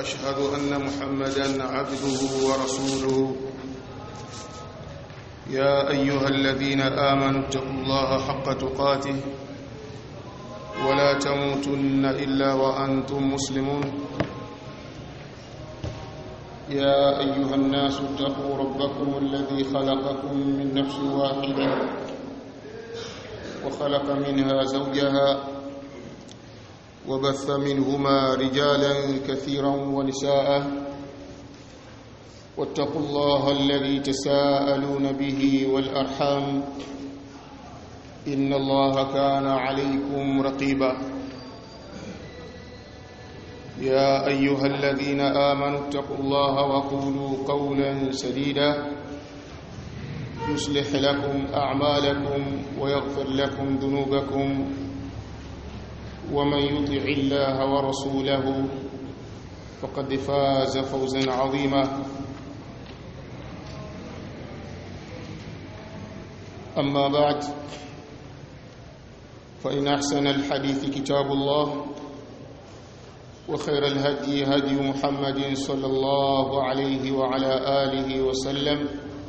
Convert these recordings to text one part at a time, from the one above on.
واشهد ان محمدا عبده ورسوله يا ايها الذين امنوا اتقوا الله حق تقاته ولا تموتن الا وانتم مسلمون يا ايها الناس اتقوا ربكم الذي خلقكم من نفس واحده وخلق منها زوجها وبث منهما رجالا كثيرا ونساء واتقوا الله الذي تساءلون به والارحام ان الله كان عليكم رقيبا يا ايها الذين امنوا اتقوا الله وقولوا قولا سديدا يصلح لكم اعمالكم ويغفر لكم ذنوبكم ومن يطع الله ورسوله فقد فاز فوزا عظيما اما بعد فان احسن الحديث كتاب الله وخير الهدي هدي محمد صلى الله عليه وعلى اله وسلم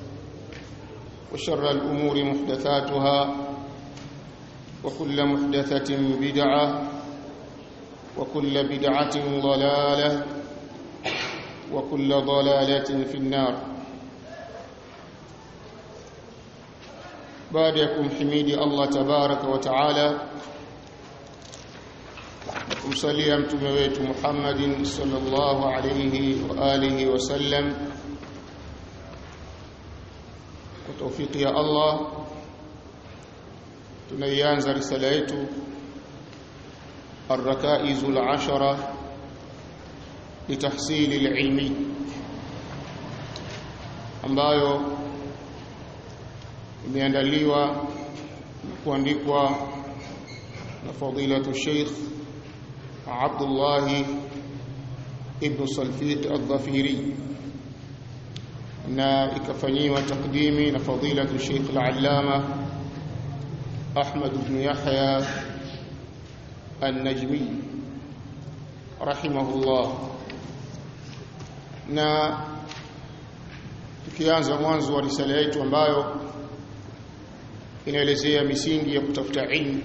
وشر الامور محدثاتها وكل محدثة بدعة وكل بدعة ضلالة وكل ضلالة في النار بعدكم حميد الله تبارك وتعالى kumsalia mtume wetu Muhammadin sallallahu alayhi wa alihi wasallam kwa tawfiki ya Allah tunaianza risala yetu الركائز العشرة لتحصيل العلم ambayo imeandaliwa kuandikwa na fadilatu Sheikh Abdullah ibn Salfiq al-Dhafiri na ikafanyiwa takdimi na fadilatu Sheikh al-Allama أحمد بن يحيى النجمي رحمه الله na tukianza mwanzo wa risala yetu ambayo inaelezea misingi ya kutafuta ilmu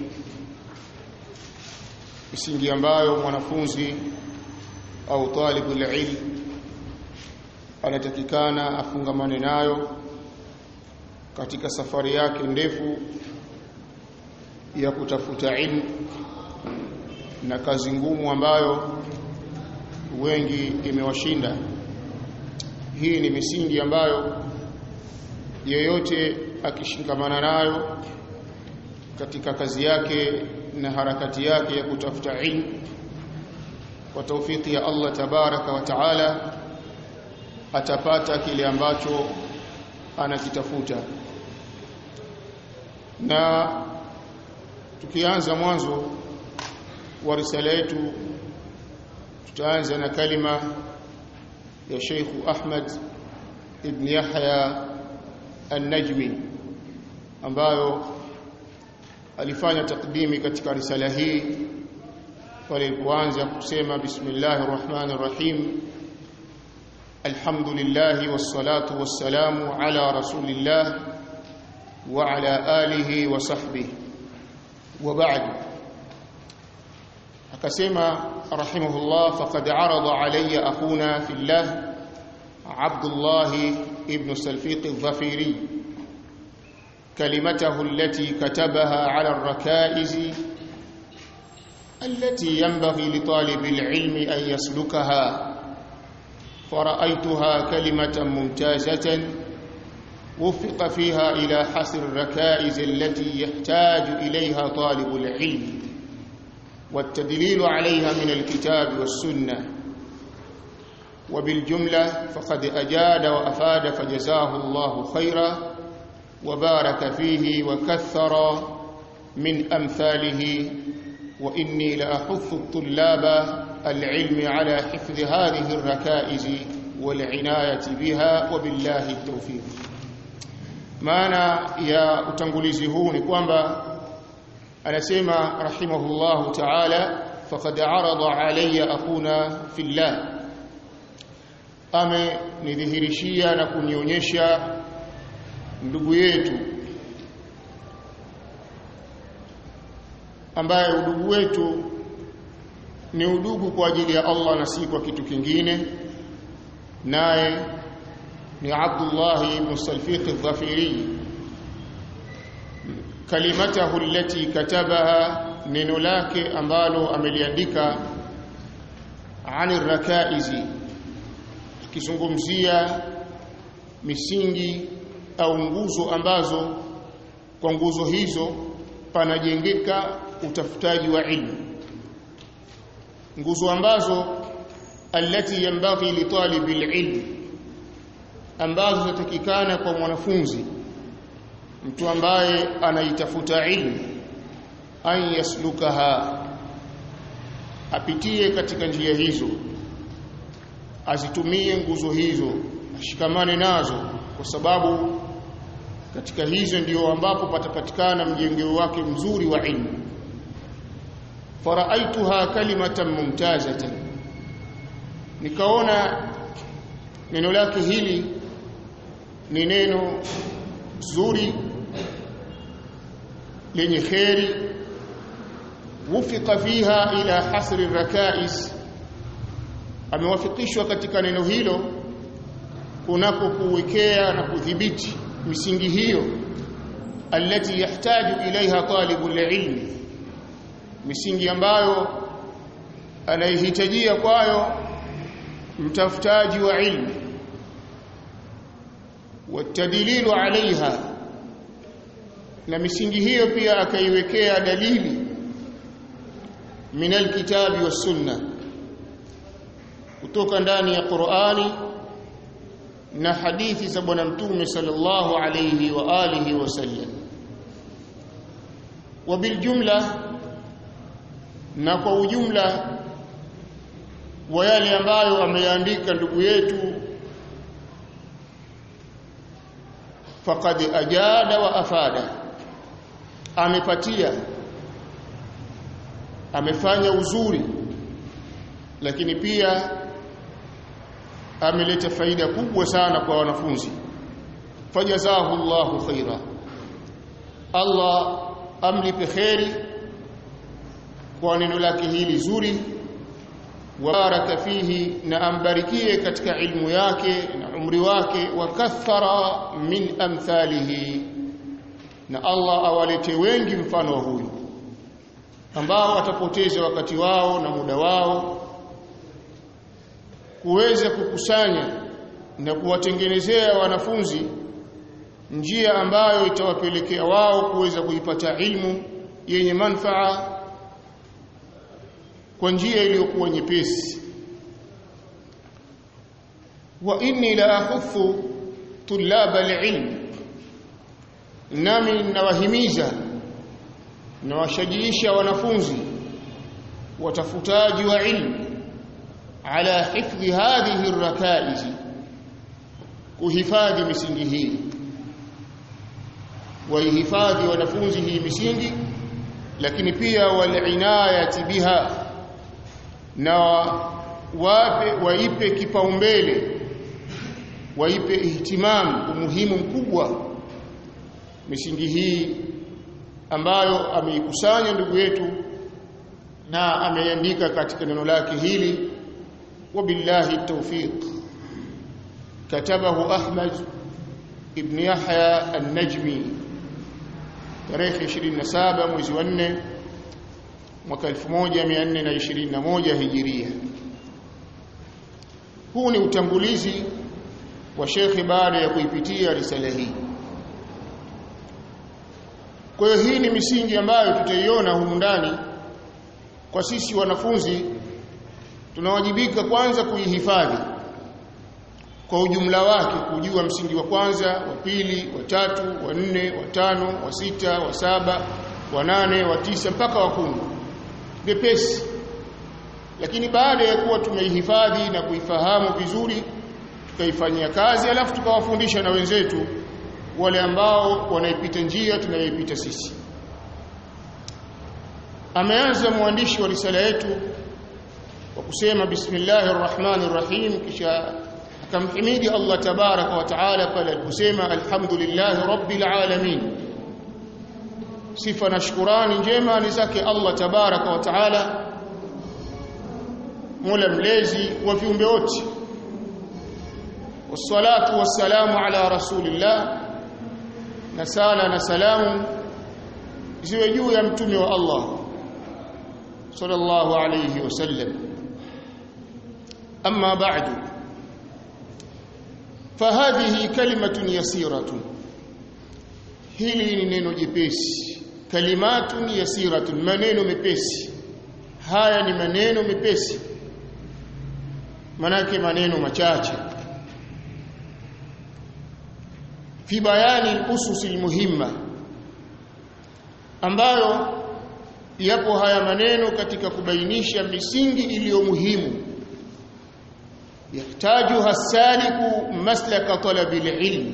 misingi ambayo mwanafunzi au talibul ilm anatakikana afungamane nayo katika safari yake ndefu ya kutafuta ilmu na kazi ngumu ambayo wengi imewashinda hii ni misingi ambayo yeyote akishikamana nayo katika kazi yake na harakati yake ya kutafuta ilmu kwa taufiki ya Allah tabaraka wa taala atapata kile ambacho anakitafuta na tukianza mwanzo wa risala yetu tutaanza na kalima ya Sheikh Ahmad ibn Yahya An-Najmi ambayo alifanya takdimi katika risala hii pale kuanza kusema bismillahir rahmanir rahim alhamdulillah wassalatu wassalamu ala rasulillah wa ala alihi wa sahbihi وبعد akasema rahimahullah faqad arada alayya akhuna fillah Abdullah ibn Salfiq al-Dhafiri كلمته التي كتبها على الركائز التي ينبغي لطالب العلم أن يسلكها فرأيتها كلمة ممتازة وفق فيها إلى حصر الركائز التي يحتاج إليها طالب العلم والتدليل عليها من الكتاب والسنة وبالجملة فقد أجاد وأفاد فجزاه الله خيرا وبارك فيه وكثر من أمثاله وإني لأحث الطلاب العلم على حفظ هذه الركائز والعناية بها وبالله التوفيق maana ya utangulizi huu ni kwamba anasema rahimahullahu ta'ala faqad arada alayya akhuna fillah amenidhihirishia na kunionyesha ndugu yetu ambaye udugu wetu ni udugu kwa ajili ya Allah na si kwa kitu kingine naye ni Abdullah ibn Salfiq al-Dhafiri kalimatahu allati katabaha neno lake ambalo ameliandika ani rakaizi akizungumzia misingi au nguzo ambazo kwa nguzo hizo panajengeka utafutaji wa ilmu nguzo ambazo allati yanbaghi li talibi alilm ambazo zinatakikana kwa mwanafunzi mtu ambaye anaitafuta ilmu an yaslukaha apitie katika njia hizo azitumie nguzo hizo ashikamane nazo kwa sababu katika hizo ndio ambapo patapatikana mjengeo wake mzuri wa ilmu faraaituha kalimatan mumtazatan nikaona neno lake hili ni neno zuri lenye kheri wufika fiha ila hasri rakais amewafikishwa katika neno hilo kunako kuwekea na kudhibiti misingi hiyo alati yahtaju ilaiha talibul ilmi misingi ambayo anahitajia kwayo mtafutaji wa ilmu watadililu alaiha na misingi hiyo pia akaiwekea dalili min alkitabi was sunna kutoka ndani ya Qur'ani na hadithi za bwana mtume sallallahu alayhi wa alihi wasallam wabiljumla na kwa ujumla wa yale ambayo ameyaandika ndugu yetu faqad ajada wa afada amepatia amefanya uzuri lakini pia ameleta faida kubwa sana kwa wanafunzi fajazahu Allahu khaira Allah amlipe khairi kwa neno lake hili zuri baraka fihi na ambarikie katika ilmu yake na umri wake wa kathara min amthalihi na Allah awalete wengi mfano wa huyu ambao watapoteza wakati wao na muda wao kuweza kukusanya na kuwatengenezea wanafunzi njia ambayo itawapelekea wao kuweza kuipata ilmu yenye manfaa kwa njia iliyokuwa nyepesi wa inni la akhuffu tulaba alilm nami nawahimiza nawashajiisha wanafunzi watafutaji wa ilmu ala hifdhi hadhihi arrakaiz kuhifadhi misingi hii waihifadhi wanafunzi hii misingi lakini pia walinayati biha na wape waipe kipaumbele waipe ihtimam umuhimu mkubwa misingi hii ambayo ameikusanya ndugu yetu na ameiandika katika neno lake hili wabillahi التوفيق كتبه أحمد ابن يحيى النجمي tarehe 27 mwezi wa 4 mwaka 1421 hijiria huu ni utangulizi wa shekhi baada ya kuipitia risala hii kwa hiyo hii ni misingi ambayo tutaiona humu ndani kwa sisi wanafunzi tunawajibika kwanza kuihifadhi kwa ujumla wake kujua msingi wa kwanza wa pili wa tatu wa nne wa tano wa sita wa saba wa nane wa tisa mpaka wa kumi bepesi lakini baada ya kuwa tumeihifadhi na kuifahamu vizuri tukaifanyia kazi alafu tukawafundisha na wenzetu wale ambao wanaipita njia tunayoipita sisi ameanza mwandishi wa risala yetu kwa kusema bismillahir rahmanir rahim kisha akamhimidi Allah tabaraka wa taala pale aliposema alhamdulillahi rabbil alamin sifa na shukurani njema ni zake Allah tabaraka wa taala mola mlezi wa viumbe wote wassalatu wassalamu ala rasulillah na sala na salamu ziwe juu ya mtume wa Allah sallallahu alayhi wasallam amma ba'du fahadhihi kalimatun yasiratun hili ni neno jepesi kalimatun yasiratun maneno mepesi haya ni maneno mepesi manake maneno machache fi bayani al-usus al-muhimma ambayo yapo haya maneno katika kubainisha misingi iliyo muhimu yahtaju hasaliku maslaka talabi al-ilm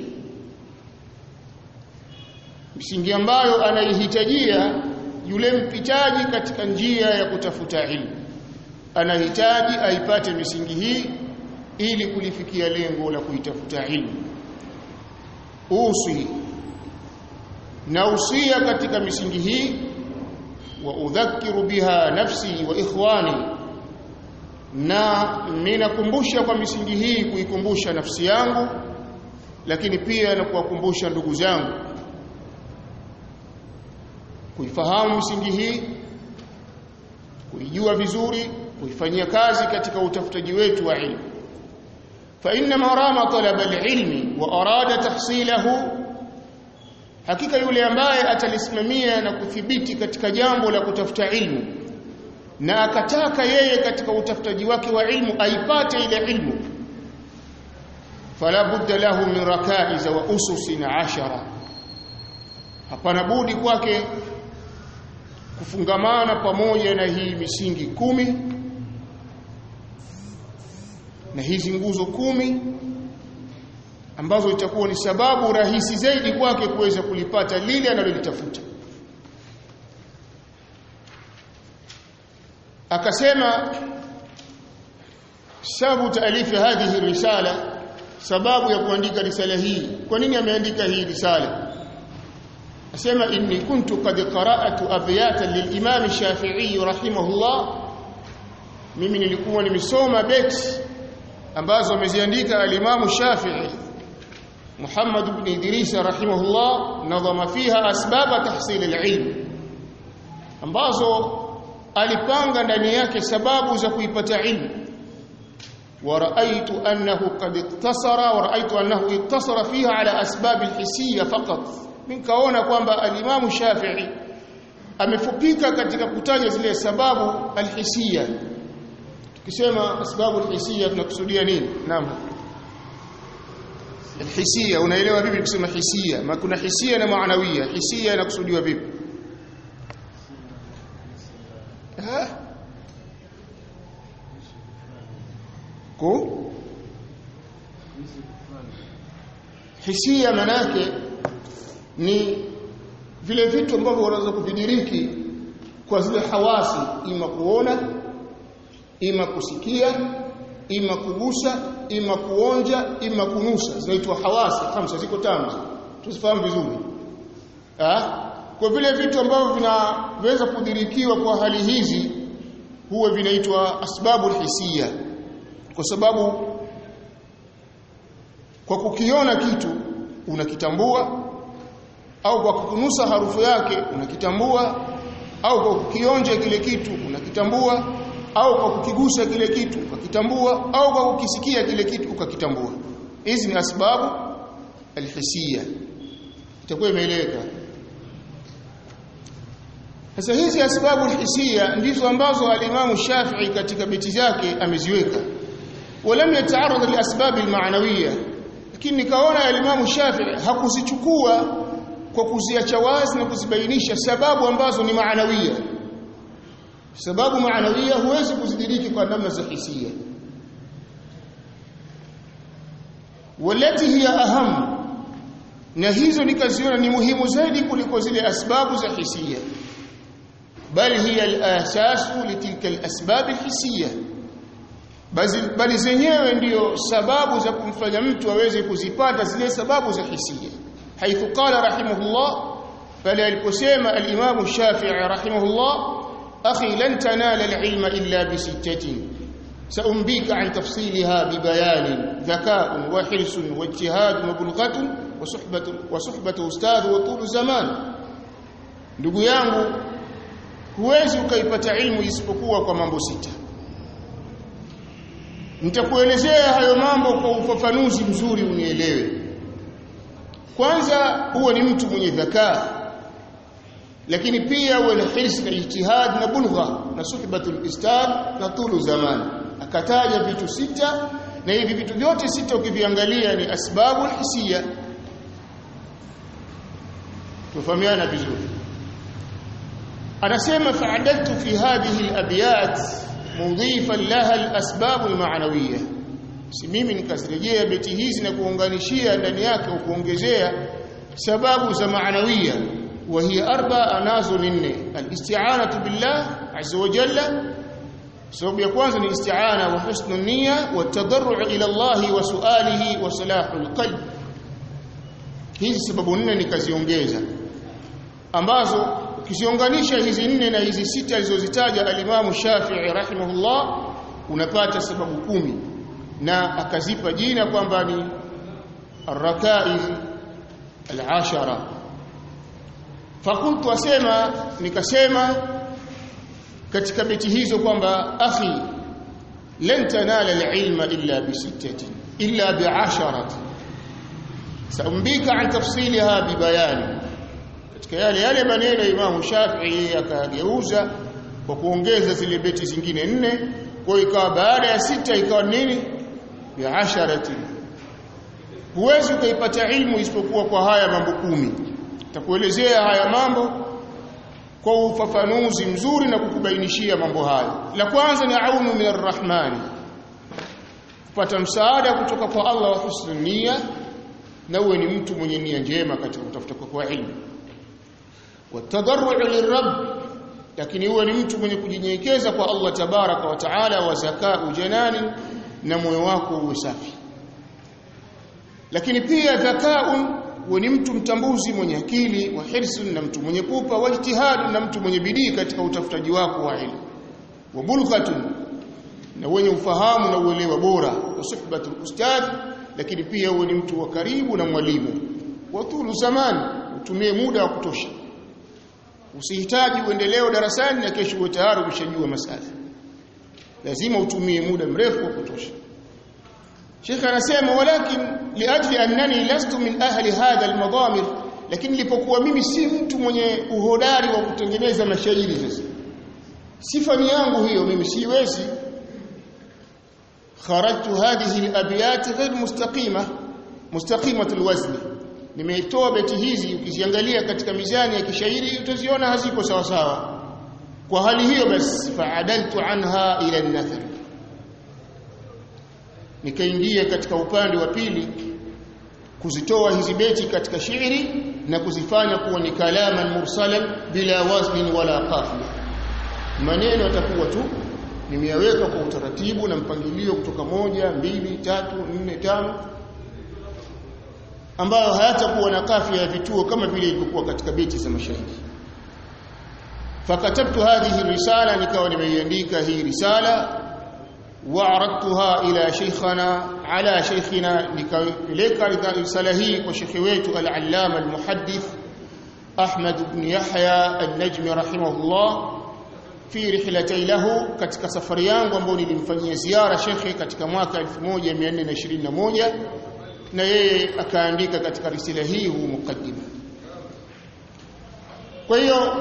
misingi ambayo anaihitajia yule mpitaji katika njia ya kutafuta ilmu anahitaji aipate misingi hii ili kulifikia lengo la kuitafuta ilmu usi na usia katika misingi hii wa udhakiru biha nafsi wa ikhwani na ninakumbusha kwa misingi hii kuikumbusha nafsi yangu lakini pia na kuwakumbusha ndugu zangu kuifahamu misingi hii kuijua vizuri kuifanyia kazi katika utafutaji wetu wa ilmu fa inna marama talaba alilmi wa arada tahsilahu hakika yule ambaye atalisimamia na kuthibiti katika jambo la kutafuta ilmu na akataka yeye katika utafutaji wake wa ilmu aipate ile ilmu fala budda lahu min rakaiz wa ususin ashara hapana budi kwake kufungamana pamoja na hii misingi kumi na hizi nguzo kumi ambazo itakuwa ni sababu rahisi zaidi kwake kuweza kulipata lile analolitafuta akasema sababu taalifi hadhihi risala sababu ya kuandika risala hii kwa nini ameandika hii risala asema inni kuntu qad qara'atu abyatan lilimam Shafi'i rahimahullah mimi nilikuwa nimesoma beti ambazo ameziandika alimamu Shafi'i Muhammad ibn Idris rahimahullah nadhama fiha asbab tahsil alilm ambazo alipanga ndani yake sababu za kuipata ilmu ورأيت أنه قد اقتصر ورأيت أنه اقتصر فيها على أسباب الحسية فقط من كونه kwamba alimamu Shafi'i amefupika katika kutaja zile sababu alhisia tukisema asbabu alhisia tunakusudia nini naam alhisia unaelewa vipi kusema hisia ma kuna hisia na maanawia hisia inakusudiwa vipi ha ko hisia manake ni vile vitu ambavyo unaweza kuvidiriki kwa zile hawasi ima kuona ima kusikia ima kugusa ima kuonja ima kunusa zinaitwa hawasi hamsa ziko tano tusifahamu vizuri ah kwa vile vitu ambavyo vinaweza kudirikiwa kwa hali hizi huwa vinaitwa asbabu hisia kwa sababu kwa kukiona kitu unakitambua au kwa kukunusa harufu yake unakitambua au kwa kukionja kile kitu unakitambua au kwa kukigusa kile kitu ukakitambua au kwa kukisikia kile kitu ukakitambua hizi ni asbabu alhisia itakuwa imeeleweka sasa hizi asbabu alhisia ndizo ambazo alimamu Shafi'i katika beti zake ameziweka ولم يتعرض لاسباب المعنويه lakini nikaona alimamu Shafi'i hakuzichukua kwa kuziacha wazi na kuzibainisha sababu ambazo ni maanawia sababu maanawia huwezi kuzidiriki kwa namna za hisia walati hiya aham na hizo nikaziona ni muhimu zaidi kuliko zile asbabu za hisia bali hiya al-asasu litilka al-asbab al-hissiyah bali bali zenyewe ndiyo sababu za kumfanya mtu aweze kuzipata zile sababu za hisia haithu qala rahimahullah pale aliposema al-Imam Shafi'i rahimahullah akhi lan tanala al-ilma illa bi sittatin سأنبيك عن تفصيلها ببيان ذكاء وحرص واجتهاد وبلغة وصحبة وصحبة أستاذ وطول زمان ndugu yangu huwezi ukaipata ilmu isipokuwa kwa mambo sita nitakuelezea hayo mambo kwa ufafanuzi mzuri unielewe kwanza huwe ni mtu mwenye dhakaa lakini pia uwe na hirs na ijtihad na bulgha na suhbatul istad na tulu zaman akataja vitu sita na hivi vitu vyote sita ukiviangalia ni asbabu hisia tufahamiana vizuri anasema fa'adaltu fi hadhihi al-abyat mudhifan laha al-asbab al-ma'nawiyya si mimi nikazirejea beti hizi na kuunganishia ndani yake au kuongezea sababu za maanawia wa hiya arba anazo nne al-isti'anatu billah azza wa jalla sababu ya kwanza ni isti'ana wa husnul niyya wa tadarru' ila Allah wa su'alihi wa salahul qalb hizi sababu nne nikaziongeza ambazo ukiziunganisha hizi nne na hizi sita alizozitaja alimamu Shafi'i rahimahullah unapata sababu kumi na akazipa jina kwamba ni arrakaiz alashara fakultu asema nikasema katika beti hizo kwamba akhi lan tanala alilma illa bi sittati illa bi asharati saumbika an tafsilha bi bayani katika yale yale maneno ya Imam Shafi'i akageuza kwa kuongeza zile beti zingine nne kwa ikawa baada ya sita ikawa nini ya asharati huwezi ukaipata ilmu isipokuwa kwa haya mambo kumi takuelezea haya mambo kwa ufafanuzi mzuri na kukubainishia mambo hayo la kwanza ni aunu min arrahmani kupata msaada kutoka kwa Allah wa husnul nia na uwe ni mtu mwenye nia njema katika kutafuta kwa ilmu watadarru lirabb lakini uwe ni mtu mwenye kujinyenyekeza kwa Allah tabaraka wa taala wa zakaa janani na moyo wako uwe safi lakini pia dhakaun uwe ni mtu mtambuzi mwenye akili wa hirsun na mtu mwenye pupa wa ijtihad na mtu mwenye bidii katika utafutaji wako wa ilmu wa bulghatun na wenye ufahamu na uelewa bora wa suhbatul ustadh lakini pia uwe ni mtu wa karibu na mwalimu wa tulu zamani utumie muda wa kutosha usihitaji uendeleo darasani na kesho uwe tayari umeshajua masala lazima utumie muda mrefu wa kutosha Sheikh anasema walakin liajli annani lastu min ahli hadha almadamir lakini nilipokuwa mimi si mtu mwenye uhodari wa kutengeneza mashairi sasa sifa ni yangu hiyo mimi siwezi kharajtu hadhihi alabyat ghayr mustaqima mustaqimat alwazn nimeitoa beti hizi ukiziangalia katika mizani ya kishairi utaziona haziko sawa sawa kwa hali hiyo basi faadaltu anha ila an-nathar nikaingia katika upande wa pili kuzitoa hizi beti katika shairi na kuzifanya kuwa ni kalaman mursalan bila waznin wala qafia maneno yatakuwa tu nimeyaweka kwa utaratibu na mpangilio kutoka moja mbili tatu nne tano ambayo hayatakuwa na kafia ya vituo kama vile ilivyokuwa katika beti za mashairi fakatabtu hadhihi risala nikawa nimeiandika hii risala وعرضتها إلى شيخنا على شيخنا لك رسالة هي وشيخ wetu العلامة المحدث أحمد بن يحيى النجم رحمه الله في رحلتي له katika safari yangu ambayo nilimfanyia ziara shekhe katika mwaka 1421 na yeye akaandika katika risala hii huu mukaddima kwa hiyo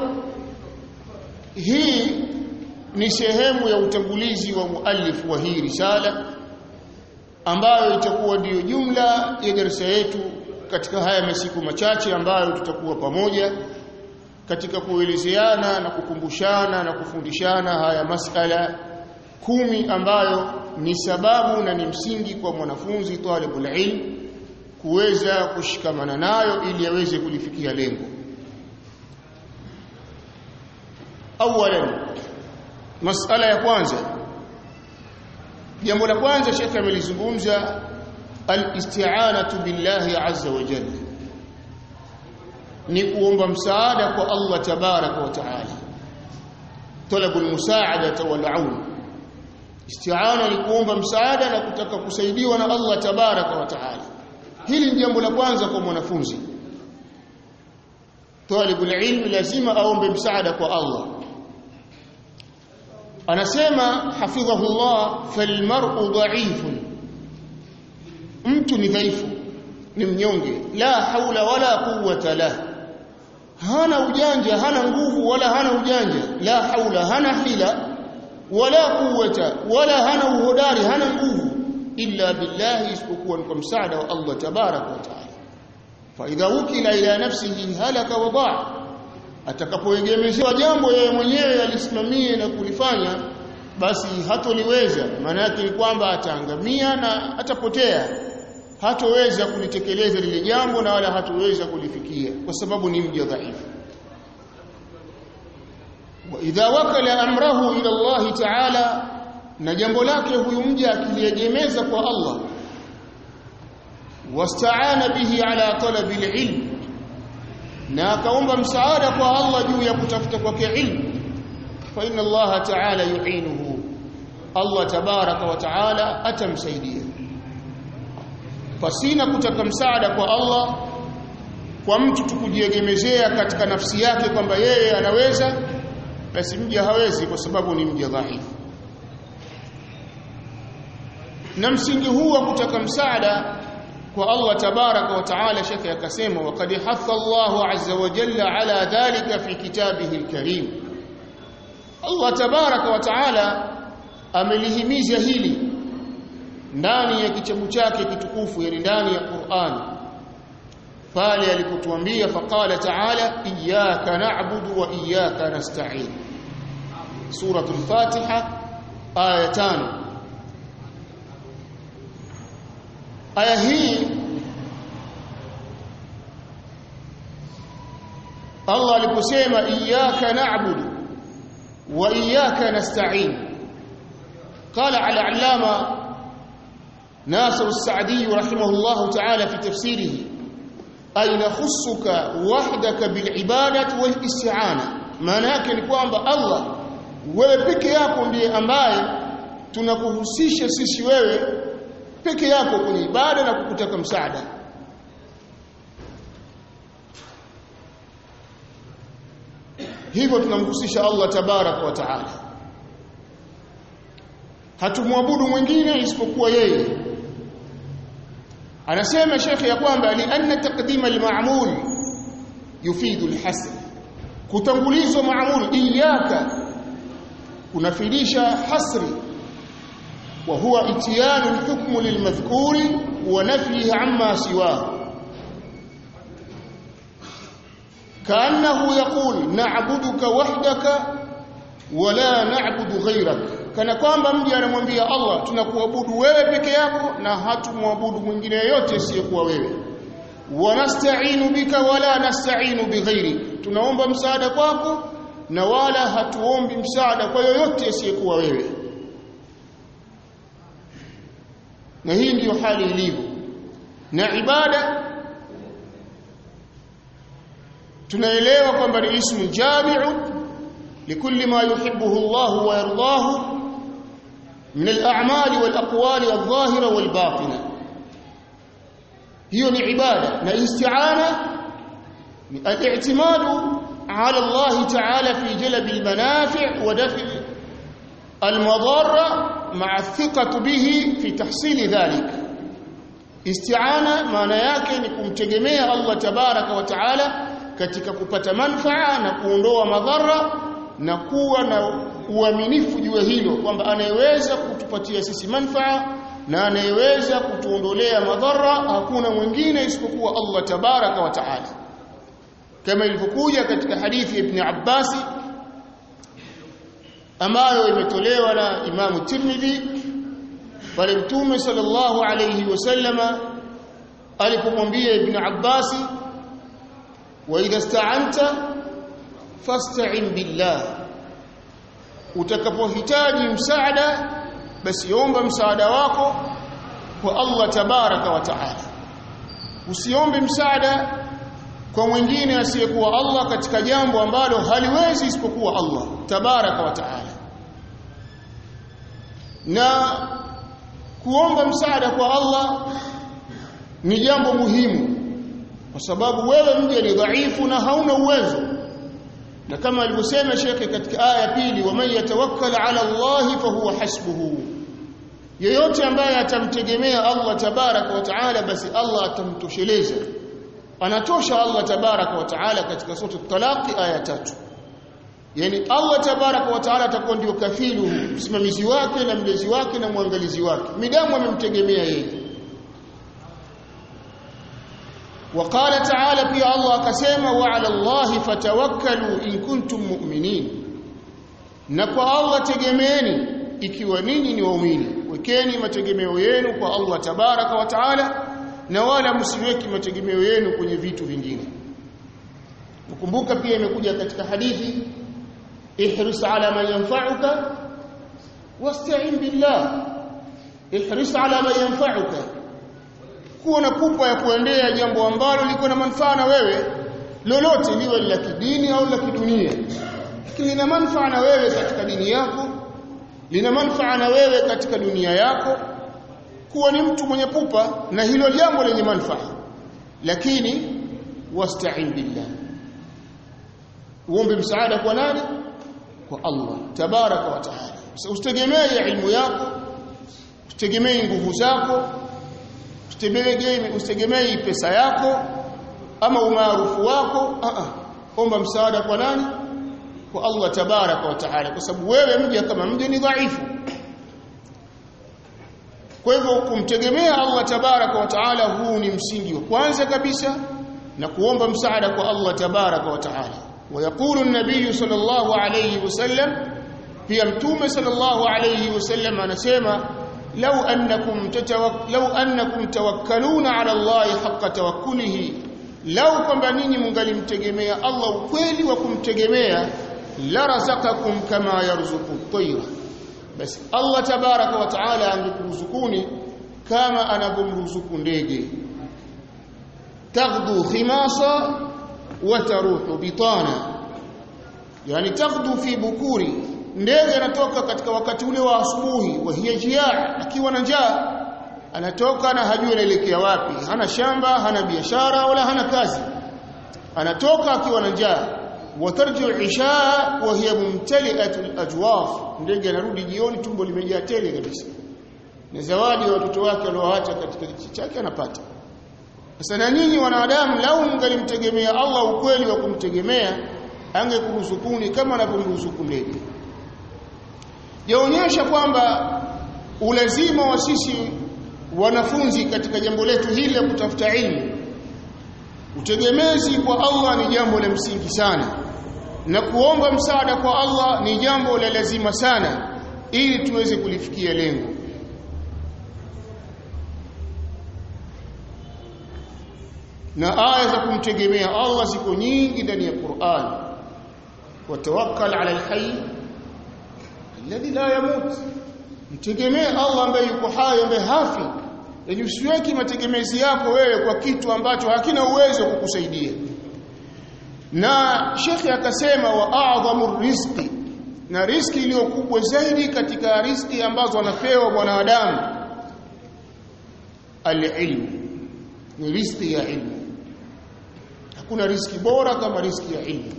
hii ni sehemu ya utangulizi wa muallif wa hii risala ambayo itakuwa ndiyo jumla ya darasa yetu katika haya masiku machache ambayo tutakuwa pamoja katika kuelezeana na kukumbushana na kufundishana haya masala kumi ambayo ni sababu na ni msingi kwa mwanafunzi talibul ilm kuweza kushikamana nayo ili aweze kulifikia lengo awalan masala ya kwanza jambo la kwanza shekhe amelizungumza al-isti'anatu billahi azza wa jalla ni kuomba msaada kwa Allah tabaraka wa taala talabu almusaadata wal aun isti'ana ni kuomba msaada na kutaka kusaidiwa na Allah tabaraka wa taala hili ni jambo la kwanza kwa mwanafunzi talibul ilmi lazima aombe msaada kwa Allah anasema hafidhahullah falmar'u dha'ifun mtu ni dhaifu ni mnyonge la haula wala quwwata la hana ujanja hana nguvu wala hana ujanja la haula hana hila wala quwwata wala hana uhodari hana nguvu illa billahi isipokuwa kwa msaada wa Allah tabarak wa taala fa idha ukila ila nafsihi halaka wa daa atakapoegemezewa jambo yeye mwenyewe alisimamie na kulifanya basi hatoliweza maana yake ni kwamba ataangamia na atapotea hatoweza kulitekeleza lile jambo na wala hatoweza kulifikia kwa sababu ni mja dhaifu wa idha wakala amrahu ila Allah ta'ala na jambo lake huyu mja akiliegemeza kwa Allah wasta'ana bihi ala talabi alilm na akaomba msaada kwa Allah juu ya kutafuta kwake ilmu fa inna Allah ta'ala yu'inuhu Allah tabaraka wa ta'ala atamsaidia pasina kutaka msaada kwa Allah kwa mtu tukujiegemezea katika nafsi yake kwamba yeye anaweza basi mja hawezi kwa sababu ni mja dhaifu na msingi huu wa kutaka msaada kwa Allah tabaraka wa taala shekhe akasema waqad hatha Allahu azza wa jalla ala dhalika fi kitabihi alkarim Allah tabaraka wa taala amelihimiza hili ndani ya kitabu chake kitukufu yani ndani ya Qur'an pale alipotuambia faqala ta'ala iyyaka na'budu wa iyyaka nasta'in suratul fatiha aya 5 aya hii Allah aliposema iyyaka na'budu wa iyyaka nasta'in قال على علامه ناصر السعدي رحمه الله تعالى في تفسيره أي نخصك وحدك بالعبادة والاستعانة maana yake ni kwamba Allah wewe peke yako ndiye ambaye tunakuhusisha sisi wewe peke yako kwenye ibada na kukutaka msaada hivyo tunamhusisha Allah tabarak wa taala hatumwabudu mwingine isipokuwa yeye anasema shekhi ya kwamba li anna taqdima al-ma'mul yufidu al-hasr kutangulizwa ma'mul iyyaka kunafidisha hasri wa huwa itiyanu al-hukmu lil-madhkuri wa nafyihi amma siwahu كانه يقول نعبدك وحدك ولا نعبد غيرك kana kwamba mja anamwambia Allah tunakuabudu wewe peke yako na hatumwabudu mwingine yote asiyekuwa wewe wanasta'inu bika wala nasta'inu bighairi tunaomba msaada kwako na wala hatuombi msaada kwa yoyote asiyekuwa wewe na hii ndiyo hali ilivyo na ibada tunaelewa kwamba ni ismu jami'u likulli ma yuhibbuhu Allah wa yardahu من الأعمال والأقوال الظاهرة والباطنة هي عبادة الاستعانة الاعتماد على الله تعالى في جلب المنافع ودفع المضار مع الثقة به في تحصيل ذلك استعانة maana yake ni kumtegemea Allah tabaraka wa taala katika kupata manfaa na kuondoa madhara na kuwa na uaminifu juu hilo kwamba anayeweza kutupatia sisi manfaa na anayeweza kutuondolea madhara hakuna mwingine isipokuwa Allah tabaraka wa taala kama ilivyokuja katika hadithi ya Ibn Abbas ambayo imetolewa na Imamu Tirmidhi pale Mtume sallallahu alayhi wasallama alipomwambia Ibn Abbas wa idha sta'anta fasta'in billah utakapohitaji msaada basi omba msaada wako kwa Allah tabaraka wa taala usiombe msaada kwa mwingine asiyekuwa Allah katika jambo ambalo haliwezi isipokuwa Allah tabaraka wa taala na kuomba msaada kwa Allah ni jambo muhimu kwa sababu wewe mje ni dhaifu na hauna uwezo na kama alivyosema shekhe katika aya pili waman yatawakkal ala Allah fa huwa hasbuhu yeyote ambaye atamtegemea Allah tabaraka wa taala basi Allah atamtosheleza anatosha Allah tabaraka wa taala katika sura at-talaq aya tatu yani Allah tabaraka wa taala atakuwa ndio kafilu msimamizi wake na mlezi wake na mwangalizi wake midamu amemtegemea yeye وقال تعالى pia Allah akasema wa ala Allah fatawakkalu in kuntum mu'minin na kwa Allah tegemeeni ikiwa ninyi ni waumini wekeni mategemeo yenu kwa Allah tabaraka wa taala na wala msiweki mategemeo yenu kwenye vitu vingine ukumbuka pia imekuja katika hadithi ihris ala man yanfa'uka wasta'in billah ihris ala man yanfa'uka kuwa na pupa ya kuendea jambo ambalo liko na manufaa na wewe lolote liwe la kidini au la kidunia lakini lina manufaa na wewe katika dini yako lina manufaa na wewe katika dunia yako kuwa ni mtu mwenye pupa na hilo jambo lenye manufaa lakini wasta'in billah uombe msaada kwa nani kwa Allah tabaraka wa taala usitegemee ilmu yako usitegemee nguvu zako usitegemee pesa yako ama umaarufu wako a a omba msaada kwa nani kwa Allah tabaraka wa taala kwa sababu wewe mja kama mja ni dhaifu kwa hivyo kumtegemea Allah tabaraka wa taala huu ni msingi wa kwanza kabisa na kuomba msaada kwa Allah tabaraka wa taala ويقول النبي صلى الله عليه وسلم pia mtume sallallahu alayhi wasallam anasema law annakum tatawak law annakum tawakkaluna ala Allah haqqa tawakkulihi law kwamba ninyi mungalimtegemea Allah ukweli wa kumtegemea la razaqakum kama yarzuqu at-tayra basi Allah tabaraka wa taala angekuruzukuni kama anavyomruzuku ndege taghdu khimasa wa taruhu bitana yani taghdu fi bukuri ndege anatoka katika wakati ule wa asubuhi wa hiya jia akiwa na njaa anatoka na hajui anaelekea wapi hana shamba hana biashara wala hana kazi anatoka akiwa na njaa watarjiu isha wa hiya mumtali'atu al-ajwaf ndege anarudi jioni tumbo limejaa tele kabisa na zawadi ya watoto wake walioacha katika kichi chake anapata sasa na nyinyi wanadamu lau mngalimtegemea Allah ukweli wa kumtegemea angekuruzukuni kama anavyomruzuku ndege yaonyesha kwamba ulazima wa sisi wanafunzi katika jambo letu hili la kutafuta ilmu utegemezi kwa Allah ni jambo la msingi sana na kuomba msaada kwa Allah ni jambo la lazima sana ili tuweze kulifikia lengo na aya za kumtegemea Allah ziko nyingi ndani ya Qur'an watawakkal ala alhayy alladhi la yamut mtegemee Allah ambaye yuko hai ambaye hafi yani usiweki mategemezi yako wewe kwa kitu ambacho hakina uwezo kukusaidia na shekhi akasema wa a'dhamu rizqi na riski iliyo kubwa zaidi katika riski ambazo anapewa mwanadamu alilmu ni riski ya ilmu hakuna riski bora kama riski ya ilmu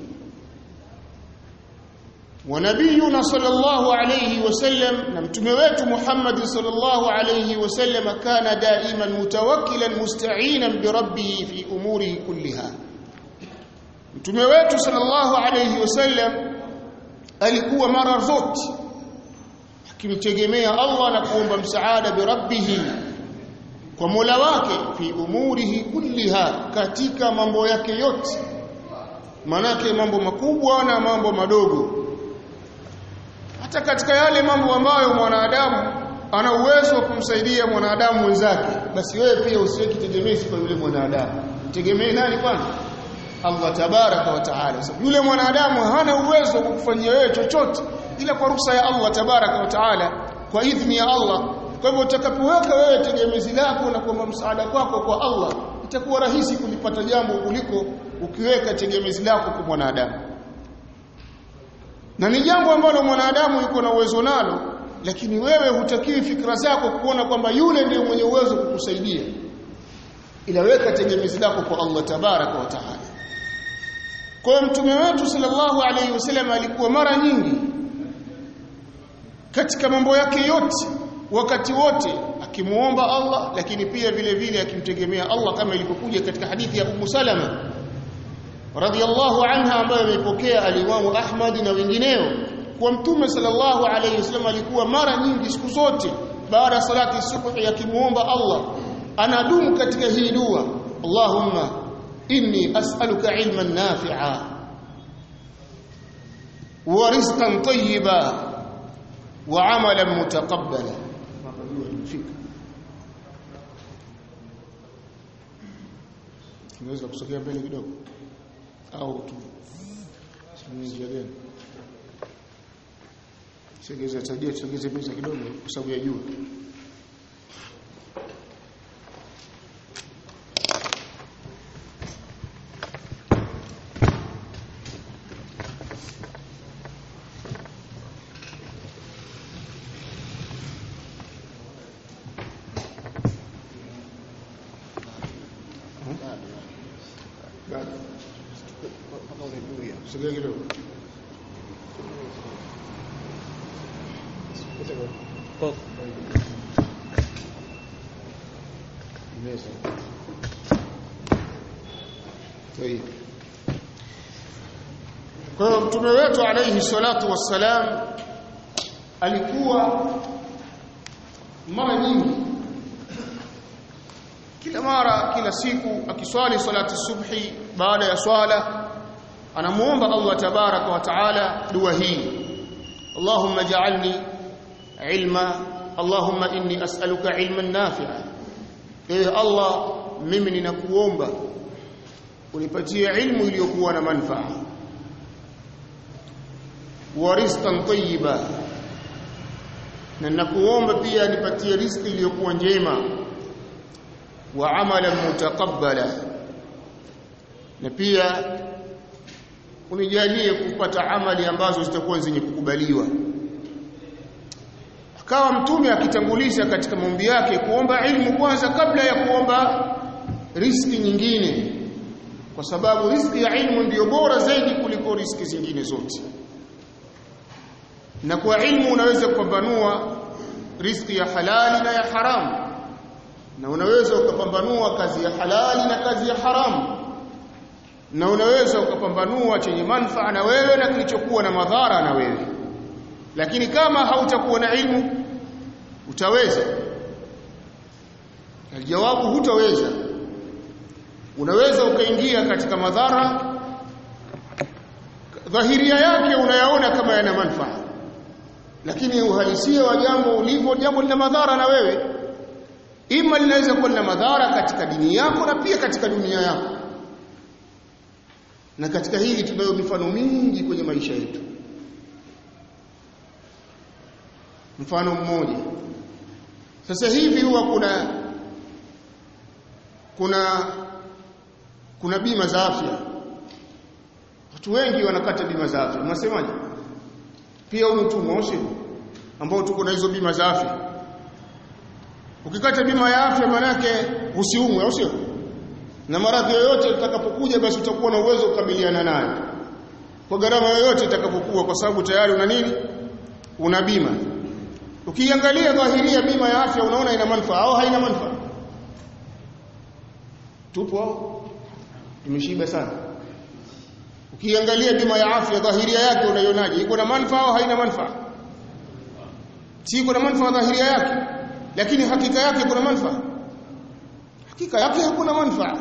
ونبينا صلى الله عليه وسلم نمتمه wetu Muhammad صلى الله عليه وسلم كان دائما متوكلا مستعينا بربه في اموره كلها mtume wetu sallallahu alayhi wasallam alikuwa mara zote akimtegemea Allah na kuomba msaada bi rabbih kwa Mola wake fi umurihi kulliha katika mambo yake yote manake mambo makubwa na mambo madogo hata katika yale mambo ambayo mwanadamu ana uwezo wa kumsaidia mwanadamu mwenzake basi wewe pia usiweke tegemezi kwa yule mwanadamu tegemee nani kwanza Allah tabaraka wa taala so, yule mwanadamu hana uwezo wa kukufanyia wewe chochote ila kwa ruhusa ya Allah tabaraka wa taala kwa idhni ya Allah kwa hivyo utakapoweka wewe tegemezi lako na kuomba msaada kwako kwa Allah itakuwa rahisi kulipata jambo kuliko ukiweka tegemezi lako kwa mwanadamu na ni jambo ambalo mwanadamu yuko na uwezo nalo lakini wewe hutakiwi fikra zako kuona kwamba yule ndiye mwenye uwezo kukusaidia ila weka tegemezi lako kwa Allah tabaraka wa taala kwa mtume wetu sallallahu alayhi wasallam alikuwa mara nyingi katika mambo yake yote wakati wote akimuomba Allah lakini pia vile vile akimtegemea Allah kama ilivyokuja katika hadithi ya Ummu Salama radhiyallahu anha ambayo ameipokea alimamu Ahmad na wengineo kwa mtume sallallahu alayhi wasallam alikuwa mara nyingi siku zote baada ya salati subhi akimuomba Allah anadumu katika hii dua Allahumma inni as'aluka ilman nafi'a wa rizqan tayyiba wa 'amalan mutaqabbala tunaweza kusogea mbele kidogo au tu njia gani sogeza tajia sogeze pesa kidogo kwa sababu ya jua sogea kidogo meza kwa hiyo mtume wetu alayhi salatu wassalam alikuwa mara nyingi kila mara kila siku akiswali salati subhi baada ya swala anamuomba Allah tabaraka wa taala dua hii Allahumma ja'alni ilma Allahumma inni as'aluka ilman nafi'a ewe Allah mimi ninakuomba unipatie ilmu iliyokuwa na manufaa wa rizqan tayyiba na ninakuomba pia nipatie riziki iliyokuwa njema wa amalan mutaqabbala na pia unijalie kupata amali ambazo zitakuwa zenye kukubaliwa akawa mtume akitangulisha katika maombi yake kuomba ilmu kwanza kabla ya kuomba riski nyingine kwa sababu riski ya ilmu ndiyo bora zaidi kuliko riski zingine zote na kwa ilmu unaweza kupambanua riski ya halali na ya haramu na unaweza ukapambanua kazi ya halali na kazi ya haramu na unaweza ukapambanua chenye manufaa na wewe na kilichokuwa na madhara na wewe lakini kama hautakuwa na ilmu utaweza aljawabu hutaweza unaweza ukaingia katika madhara dhahiria yake unayaona kama yana manufaa lakini uhalisia wa jambo ulivyo jambo lina madhara na wewe ima linaweza kuwa lina madhara katika dini yako na pia katika dunia yako na katika hili tunayo mifano mingi kwenye maisha yetu mfano mmoja sasa hivi huwa kuna kuna kuna bima za afya watu wengi wanakata bima za afya unasemaje pia huu mtu moshi ambao tuko na hizo bima za afya ukikata bima ya afya manake usiumwe au sio na maradhi yoyote utakapokuja basi utakuwa na uwezo kukabiliana nayo kwa gharama yoyote itakapokuwa kwa sababu tayari una nini una bima ukiangalia dhahiria bima ya afya unaona ina manufaa au haina manufaa tupo tumeshiba sana ukiangalia bima ya afya dhahiria yake unaionaje iko na manufaa au haina manufaa si iko na manufaa dhahiria yake lakini hakika yake kuna manufaa hakika yake hakuna manufaa